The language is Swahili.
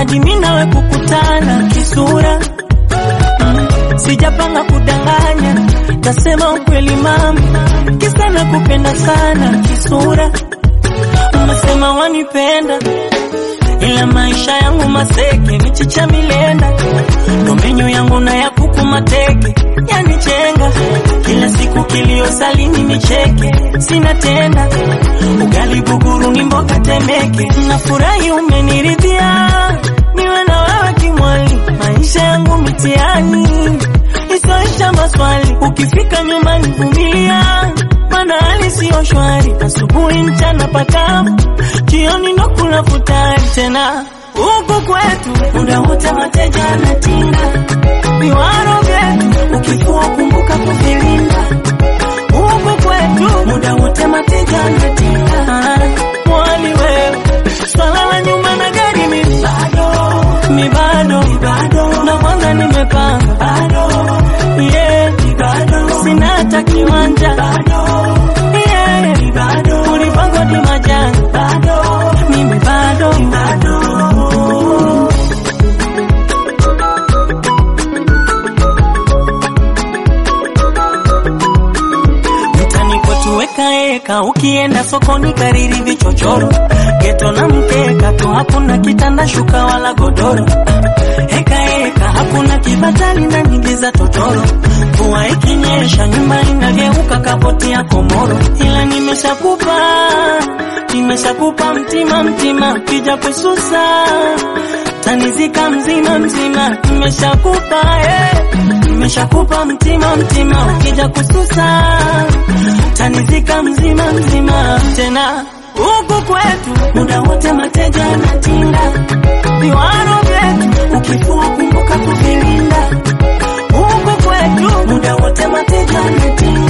hadi mimi nawe kukutana kisura mm, sijapanga kudanganya, tasema ukweli mama, kisa nakupenda sana kisura. Umesema wanipenda ila maisha yangu maseke, michicha milenda, ndo menyu yangu na ya kuku mateke, yanichenga kila siku, kilio salini nicheke, sina tenda ugali buguru ni mboga temeke, nafurahi umeniridhia, niwe na wewe kimwali, maisha yangu mitiani isoisha maswali, ukifika nyumbani vumilia mana hali siyo shwari, asubuhi mchana pakavu, jioni ndo kula futari tena. Huku kwetu muda wote mateja anatinga, viwaro vyetu ukifua kumbuka kuvilinda. Huku kwetu muda wote mateja anatinga, Ah, mwali wewe, swala la nyuma na gari mi bado, mi bado, bado, na kwanza nimepanga bado, yeah, bado, sina hata kiwanja bado, yeah, bado, ulipangwa di majani bado, mimi bado, bado. mtani kwetu weka eka, ukienda sokoni kariri vichochoro, geto na mkeka tu, hakuna kitanda shuka wala godoro. Eka eka, hakuna kibatali na nyingi za totoro. Mvua ikinyesha nyumba inageuka kapoti ya komoro, ila nimeshakupa nimeshakupa mtima mtima, kija kususa tanizika mzima mzima, nimeshakupa eh, nimeshakupa mtima mtima, ukija kususa tanizika mzima mzima. Tena huku kwetu muda wote mateja anatinga, viwaro vyetu ukifua kumbuka kuvilinda. Huku kwetu muda wote mateja anatinga